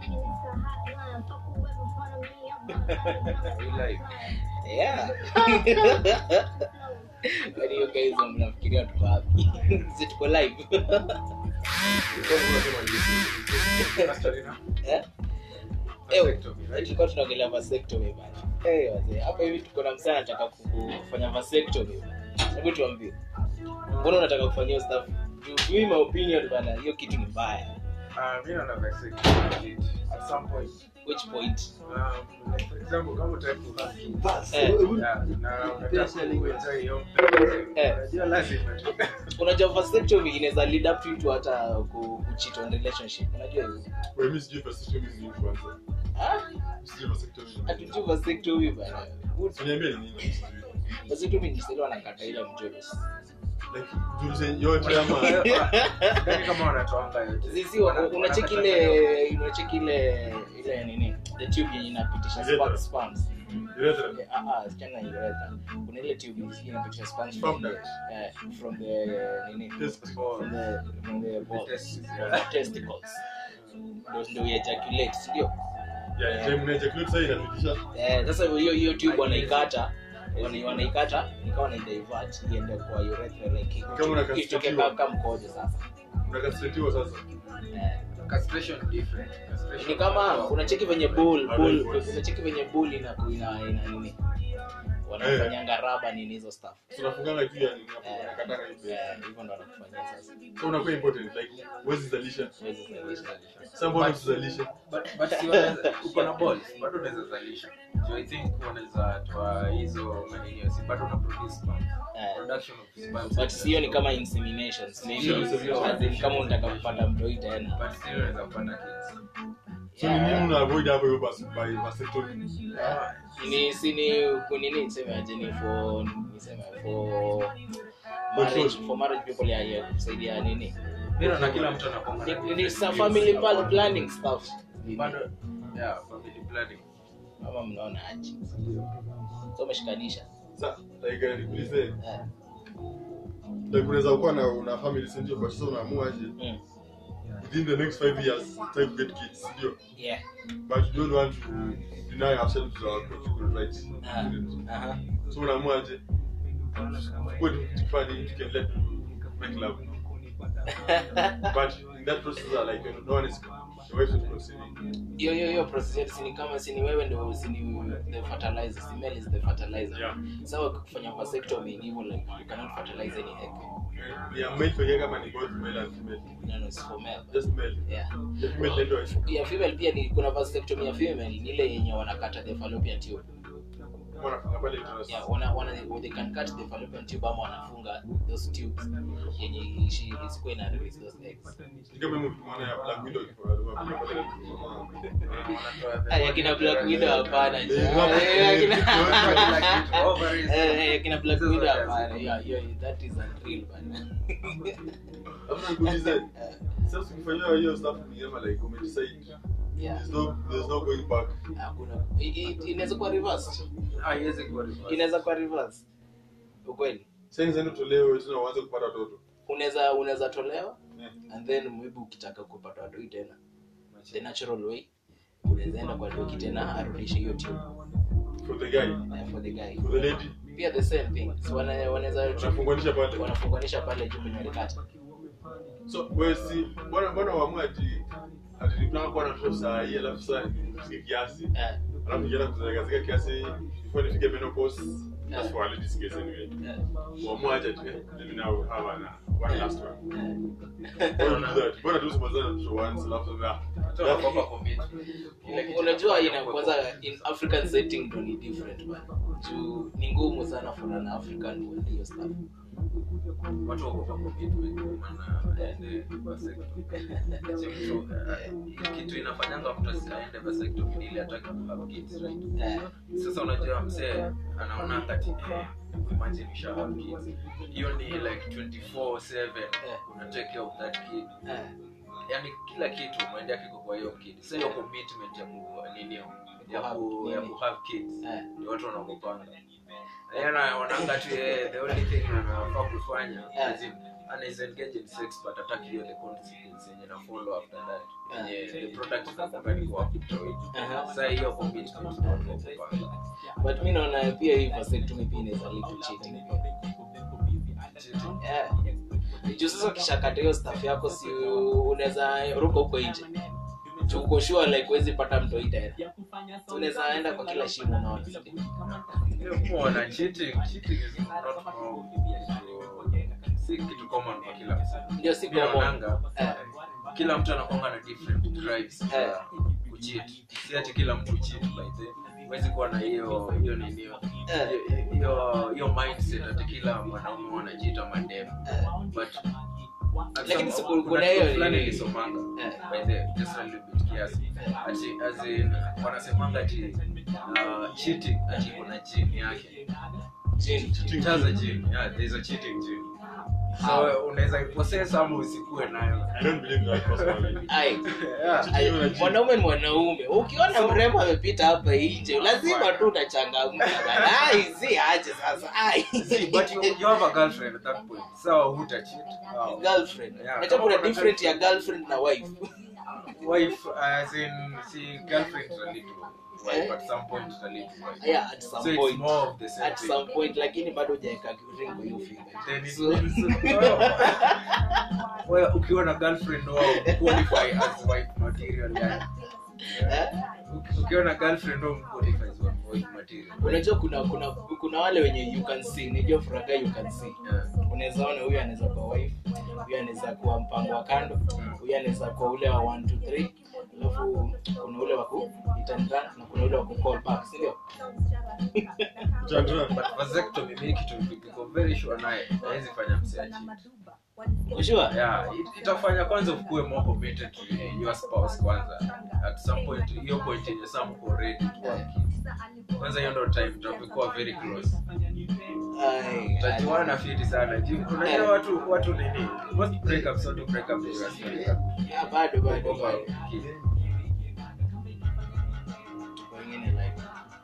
yeah Yaani hiyo guys mnafikiria tuko wapi si tuko live Eh? Eh, tulikuwa tunaongelea vasectomy bana Eh, wazee hapa hivi tuko na msana anataka ku- kufanya vasectomy hebu tuambie mbona unataka kufanya hiyo stuff Juu mimi my opinion bana hiyo kitu ni mbaya Uh, mi naona vasectomy legit. At some point. which point Um, like for example, kama utaki kuhave kids, Eh. yeah, na unataka kuenjoy hiyo, Eh. unajua lazima tu. unajua vasectomy inaweza lead up to you to hata ku, kucheat on relationship unajua hiyo Wewe, mi sijui vasectomy ni nini kwanza. ah Sijui vasectomy ni nini. hatujui vasectomy bana Uniambie ni nini, sijui. vasectomy ni sile wanakata ile mjolo Like, julize yote ama Yaani kama wanatoanga yote. sisi wana- unacheki ile unacheki ile ile nini the tube yenye inapitisha Urethra. sperm- sperms urethra. ah ah sichana urethra kuna ile tube yenye inapitisha sperms Sperm from the duct. eh, from the nini Test. from the from the balls testes, from the testicles ndio ndio ejaculate si ndio Yeah, time una ejaculate sasa inapitisha. eh sasa hiyo hiyo tube wanaikata wana- wanaikata ikawa na divert iende kwa urethra like Kama una itoke castratiwa. kama mkojo sasa Unakastratiwa sasa. eh Castration different. Castration- ni kama unacheki venye bull How bull do you voice? unacheki venye bull ina ina ina nini wanafanyanga raba nini hizo stuff Tunafunganga juu ya nini hapo, Eh. unakatanga hivi. Eh, hivyo ndo wanakufanyia sasa So unakuwa important like huwezi zalisha. Huwezi zalisha. Sasa mbona usizalishe? But- but si wanaweza- uko na balls, bado unaweza zalisha So I think unaweza toa hizo manini si bado una produce sperm. Eh, Production of sperm. but sio ni kama inseminations maybe Sio, sio, sio. as in kama unataka kupata mtoi tena But still unaweza kupata kids. So ni nini una avoid hapo hiyo basi by vasectomy? ni si ni kunini niseme aje ni for niseme for marriage for marriage people ya ya kusaidia nini Mi naona kila mtu anakuanga na Ni- ni different some views family about pl- planning stuff bado yeah family planning ama mnaona aje so umeshikanisha Sasa like eh, nikuulize eh like unaweza kuwa na una family si ndio but sasa unaamua aje mm. within the next 5 years try to get kids si ndio yeah but you don't want to deny ourselves our conjugal rights Ah, aha. so unaamua aje what tukifanya you can let make love but in that process uh, like no one is the wife is conceiving hiyo hiyo hiyo process yetu si ni kama si ni wewe ndio si ni the fertilizer si male is the fertilizer Yeah. sawa kufanya vasectomy ni hivyo like you cannot fertilize any egg ni a male pekee kama ni both male and female no no it's for male just male yeah the female ndio ya female pia ni kuna vasectomy ya female ni ile yenye wanakata the fallopian tube wanafunga pale uterus yeah wana wana they can cut the fallopian tube ama wanafunga those tubes yenye ishi isikuwe na release those eggs ni kama mtu mwana ya black widow kwa pale pale Ay, akina black widow hapana Eh, Eh, akina- Ovaries. Eh, eh, kina black widow hapana yeah yeah that is unreal bana Alafu nikuulize sasa ukifanyia hiyo stuff ni kama like umedecide yeah there's no there's no going back hakuna i- i- inaweza kuwa reversed haiwezi kuwa reverse. inaweza kuwa reversed ukweli sasa nzendo tolewe tena uanze kupata watoto unaweza unaweza tolewa Yeah. and then maybe ukitaka kupata watoi tena the natural way unaweza enda kwa doki tena arudishe hiyo tube for the guy eh, for the guy for the lady pia the same thing so wana- wanaweza wanafunganisha pale wanafunganisha pale juu kwenye walikata so wewe si mbona mbona uamua ati ati nipanga kuwa na mtoto saa hii alafu saa nifike kiasi eh, alafu nikienda kuzagazika kiasi before nifike menopause that's Yeah. for a lady's case anyway eh, uamua aje ati eh, let me now have an, one last one eh. Why would you do that mbona tu usimalizane na mtoto once alafu ah Watu wanakuwa commitment. Kile kitu unajua ina kinakuwa kwanza in african setting ndo ni different bana juu ni ngumu sana for an african kuenda hiyo stuff watu wako kwa commitment ndio maana waende vasectomy. Si mtu, eh, kitu inafanyanga mtu asiende vasectomy ni ile hataki ku have kids right eh, sasa unajua msee anaona kati eh, imagine you shall have kids hiyo ni like 24/7 una take care of that kid eh, yani kila kitu mwende kiko kwa hiyo kid sasa hiyo commitment ya ku nini hiyo, ya ku ya ku have kids eh. ndio watu wanakupanga yana wanaanga tu eh, the only thing anafaa kufanya Yeah. as in, anaweza engage in sex but hataki hiyo the consequence yenye na follow after that yenye the product itakuwa ni kwa kutoa Aha. sasa hiyo commitment ndio watu wako pale but mi naona pia hii vasectomy pia inaweza lead to cheating Cheating. Yeah. juu sasa ukishakata hiyo staff yako si unaweza ruka huko nje juu uko sure like huwezi pata mtoi tena So unaweza enda kwa kila shimo unaona Kuona cheating, cheating is not wrong. Si kitu common kwa kila mtu. ndio si Pia common. wananga, Eh. kila mtu anakuanga na different drives Eh. za kucheat. Si ati kila mtu cheat by the huwezi kuwa na hiyo hiyo nini hiyo Eh. hiyo hiyo mindset ati kila mwanaume wanajiita madem Eh. but at Lakini some- siku- kuna kuna kitu hiyo fulani ni- nilisomanga Eh. by the just a little bit kiasi ati as in wanasemanga ati uh, cheating ati kuna gene yake Jini. chaza gene yeah there is a cheating gene so unaweza possess ama usikue nayo I don't believe that personally. Ai. yeah. Ai, Cheating mwanaume ni mwanaume ukiona mrembo amepita hapa nje lazima tu utachangamka bana. Ai, si aje sasa ai See, but you, you have a girlfriend at that point so huta cheat wow. girlfriend Yeah. unajua kuna different ya girlfriend na wife wife as in see girlfriend relate to wife at some point relate to wife yeah at some so it's point more of the same at thing some point lakini bado hujaweka ring kwa hiyo finger Then it So- means wewe ukiwa na girlfriend wao qualify as wife material yani Eh? Uki- ukiwa na girlfriend wao qualify as wife material unajua kuna kuna kuna wale wenye you can see nijua furaga you can see yeah. unaweza ona huyu anaweza kuwa wife huyu anaweza kuwa mpango wa kando huyu anaweza kuwa ule wa 1 2 3 alafu kuna ule wa ku hit and run na kuna ule wa ku call back si ndio Chandra. but vasectomy mimi kitu niko very sure naye hawezi fanya msiachi Unajua? yeah it, itafanya kwanza ukue more committed to your spouse kwanza at some point hiyo point yenye some uko ready to have kids kwanza hiyo ndo time tutakuwa very close Ai, utajuana fiti sana Ju- unajua watu watu nini most breakups watu break up because ya ah, bado bado over bado. kid. Tuko wengine like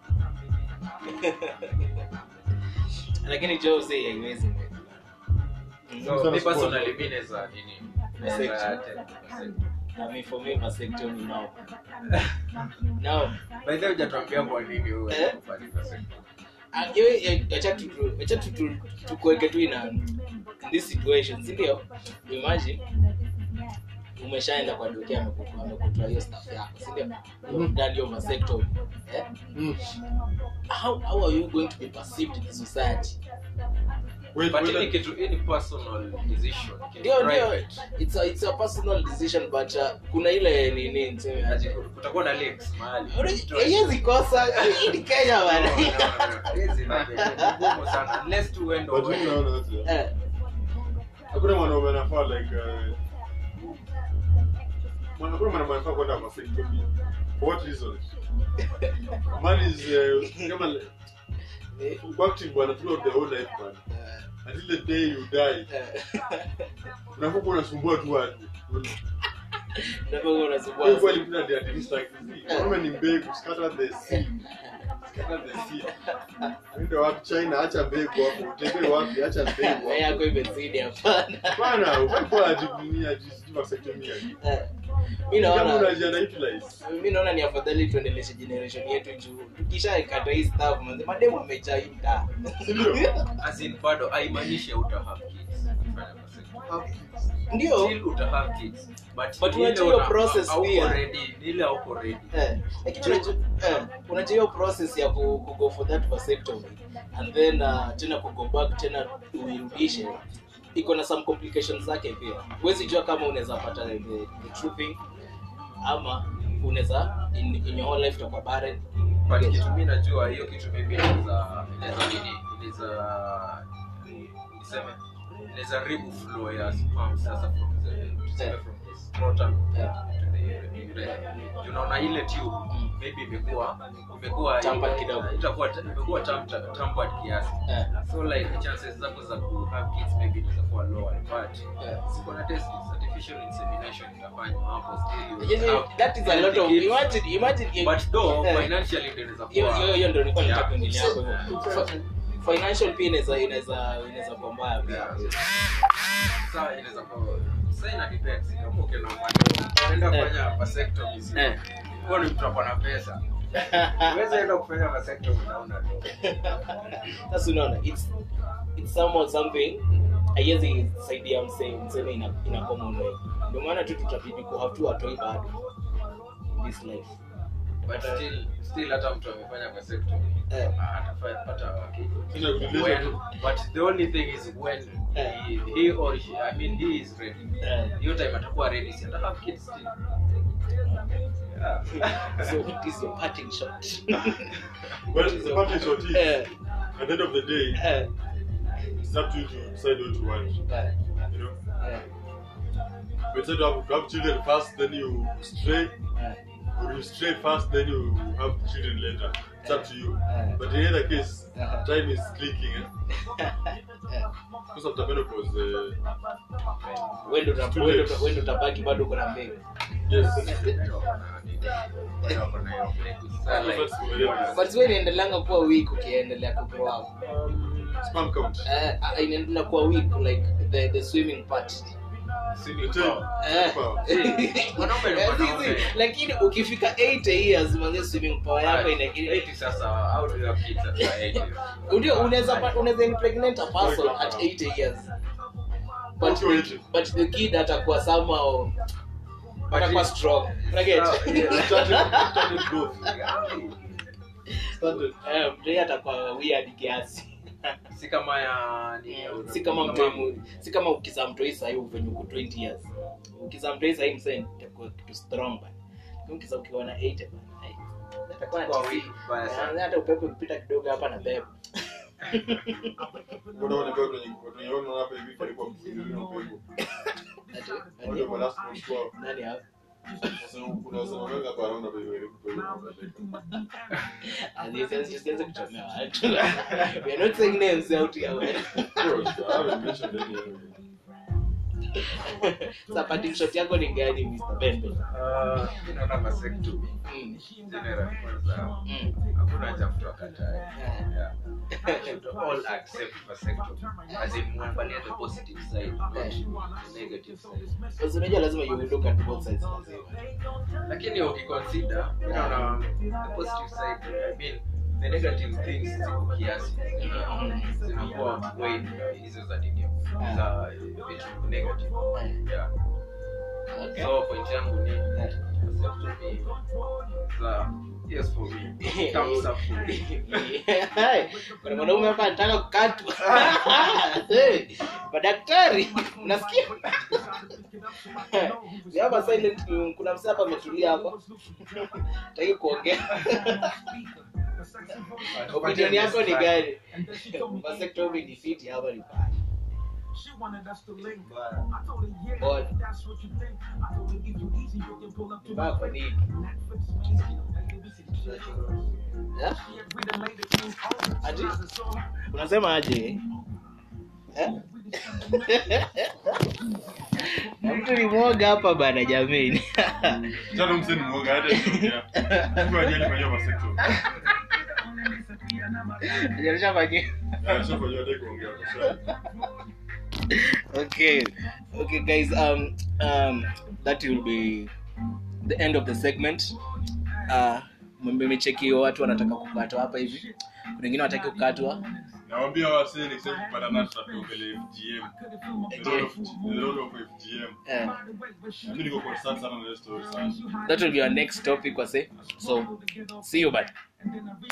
lakini Joe say haiwezi so Sana me support. personally mimi naweza nini naweza attend vasectomy. I mean for me vasectomy now now by the way hujatuambia kwa nini wewe Eh? unafanya vasectomy Ah, hiyo, eh, acha tu acha tu tu- tukuweke tu ina in this situation si ndio imagine umeshaenda kwa dokia amekutoa amekutoa hiyo stuff yako si ndio You've done your vasectomy eh? Mm. how, how are you going to be perceived in the society Wait, but wait, hii ni let- kitu hii ni personal decision Ni ndio ndio private. it's a, it's a personal decision but uh, kuna ile nini niseme Ati aje kutakuwa na links mahali haiwezi kosa hii ni Kenya bana Hizi ni ngumu sana unless tu uende but mimi uone. naona aje. Eh, hakuna mwanaume anafaa like uh, mwana- hakuna mwanaume anafaa kwenda vasectomy for what reason man is uh, kama eh, working bwana throughout the whole life man until the day you die eh. unakuwa unasumbua tu watu Ndio unasumbua Wewe kweli kuna the at like mwanaume ni mbegu scatter the seed scatter the seed ndio wapi China acha mbegu hapo utembee wapi acha mbegu Wewe yako hapo imezidi hapana bana ufanye ajibunia ajisikie vasectomy Eh, mi kama naona unajiana utilize mi naona ni afadhali tuendeleshe generation yetu juu tukishakata hii stuff manze mademu amejaa hii mtaa ndio As in bado haimaanishi uta have kids ukifanya vasectomy. ndio Still uta have kids but But ni ile unajua hiyo una- process hauko pia. ready ni ile hauko ready Eh, lakini unajua eh, unajua hiyo process ya ku, ku go for that vasectomy and then uh, tena ku go back tena uirudishe iko na some complications zake pia huwezi jua kama unaweza pata the, the true thing ama unaweza in, in your whole life utakuwa barren but kitu mi najua hiyo kitu maybe inaweza inaweza nini inaweza niseme inaweza ribu flow ya sperm sasa from the tuseme from the scrotum Yeah. to the urethra tunaona ile tube maybe imekuwa imekuwa Tampered kidogo. itakuwa imekuwa tam- tampered kiasi eh, so like chances zako za ku have kids maybe inaweza kuwa lower but eh. siko na test artificial insemination itafanywa hapo still Yes, you have that is a lot of kids. imagine imagine if- but though eh, financially ndio inaweza hiyo kuwa hiyo hiyo ndio nilikuwa nataka Yeah. kuingilia hapo hivyo. Fa- financial pia inaweza inaweza inaweza kuwa mbaya pia Yeah. Sasa inaweza kuwa- sasa ina depends. Kama ukienda mwanzo, unaenda Eh. kufanya vasectomy, si- Eh. huo ni mtu ako na pesa Huwezi enda kufanya vasectomy na huna do. sasa unaona it's it's somehow something haiwezi saidia msee mseme ina ina common way ndio maana tu tutabidi ku have to atoi bado in this life But still- still hata mtu amefanya vasectomy, Eh. atafanya pata wake. Ina kuuliza When- tu. but the only thing is when Eh. he, he or she, I mean he is ready. Eh. Hiyo time atakuwa ready, si ata have kids still. Yeah. so what is your parting shot But the parting shot is, Eh, at the end of the day, eh, it's up to you to decide what you want. eh, You know, eh, but instead of have children first, then you stray, eh. or you stray first, then you have children later. It's up to you. Eh. But in either case, Uh-huh. time is clicking. Eh? Because after menopause, uh, Wewe ndo It's too uta- wewe late. ndo- wewe ndo utabaki bado uko na mbegu yes. but wewe inaendelanga kuwa weak ukiendelea ku grow up Sperm count. eh, ah, inaendelea kuwa weak like the the swimming part The tail. Eh. Power. Mwanaume ni Eh, mwanaume. si, si, lakini ukifika 8 years manze swimming power yako ina Eti sasa, how do you have kids at 80? ndio unaweza pa- unaweza impregnate a person at 8 years but Okay, the, wait. but the kid atakuwa somehow atakuwa it- strong unaget Ah, yeah. Started, started growth. Started. eh mtoi atakuwa weird kiasi si kama ya ni- si kama mtoi si kama ukizaa mtoi sahii venye uko 20 years ukizaa mtoi sahii msee itakuwa kitu strong bana Lakini ukizaa ukiwa na 80 bana ai, atakuwa na Kwa tisi. wiki, baya sana. Eh, hata upepo ukipita kidogo hapa na beba Unaona kwa kwenye kwenye unaona hapa hivi karibu kwa upepo. Ati- Wale ati- wa last month wao. nani hapa Sasa kuna wasema wengi hapa wanaona kwa hiyo kwa hiyo. siwezi kuchomea watu we are not saying names out here well. Bro, I haven't mentioned any other. Sasa parting shot yako ni gani Mr. Bembe Ah, mi naona vasectomy. Mm, General, kwanza, mm. hakuna haja mtu akatae. Yeah. Yeah. We should all accept vasectomy. As in, muangalie the positive side, not the negative side. Because unajua lazima you will look at both sides lazima lakini ukiconsider mi naona the positive side I mean the negative things ziko kiasi zina- zinakuwa outweighed na hizo za nini za vitu negative yeah Okay. so point yangu ni vasectomy za yes for me thumbs up for me Hai, kuna mwanaume hapa anataka kukatwa Hey, madaktari unasikia Ni hapa silent kuna msee hapa ametulia hapa taki kuongea opinion yako ni gani vasectomy ni fiti hapa ni bad She wanted us to link. Mbaya. I told her, yeah, But- that's what you think. I told her, if you easy, you can pull up to Ni bad kwa my nini Netflix, man. Yeah? Yeah, we done made it clean over. Ati? So, unasema aje Eh? Na mtu ni mwoga hapa bana jameni Jana mseni mwoga hata kuongea. Kwa ajili kwa hiyo vasectomy. Hajarisha fanyia. Yeah, so kwa hiyo hata kuongea kwa sababu. okay okay guys um um that will be the end of the segment uh mmecheki watu wanataka kukatwa hapa hivi kuna wengine wanataka kukatwa Nawaambia wasee next time kupata nani tutaongelea FGM. The role of the role of FGM. eh, Mimi niko concerned sana na hiyo story sana. that will be our next topic wase so see you bye